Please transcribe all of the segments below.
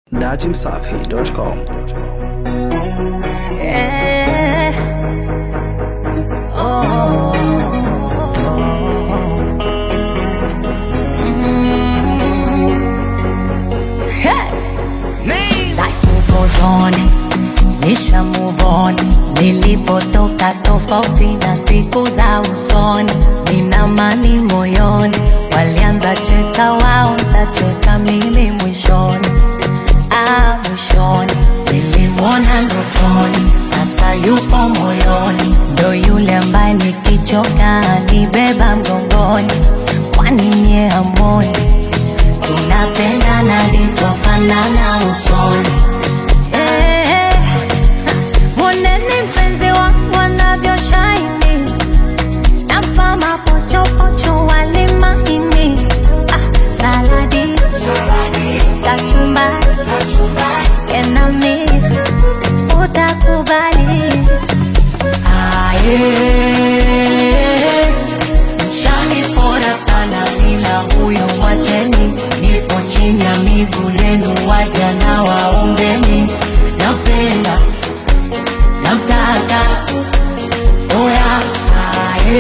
dachimsafi.com. Yeah. Oh. Mm. Hey. Life goes on, nisha move on. Nilipotoka tofauti na siku za usoni, nina amani moyoni. Walianza cheka wao, ntacheka mimi mwishoni ah, mwishoni nilimwona ndotoni, sasa yupo moyoni, ndo yule ambaye nikichoka nibeba mgongoni. Kwani nye hamoni tunapendana livyofanana usoni? Eh, eh, mwoneni mpenzi wangu anavyoshine nampa mapochopocho wali mahini ah, saladi kachumbari enami utakubali aye mshani pora sana ila huyo mwacheni nipo chini ya miguu yenu waja na waombeni napenda namtaka oya aye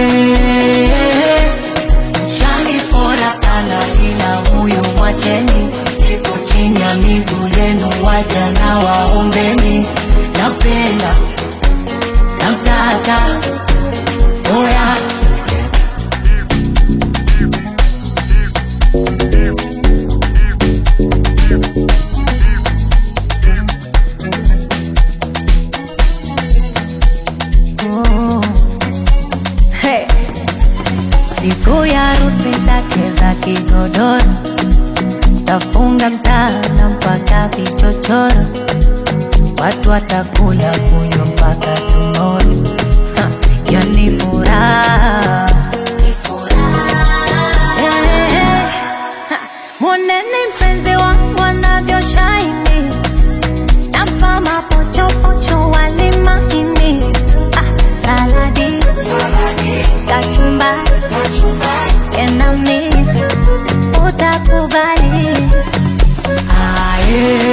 mshani pora sana ila huyo mwacheni nipo chini ya miguu yenu waja na waombeni napenda namtaka oya Oh. Hey. Siku ya harusi tacheza kigodoro, tafunga mtana mpaka vichochoro, watu watakula kunywa mpaka tumoro. Ha, Yani furaha Eh, eh. Ha, Mwoneni mpenzi wangu anavyoshine nampa mapochopocho wali mahini ah, saladi kachumbari enami utakubali aye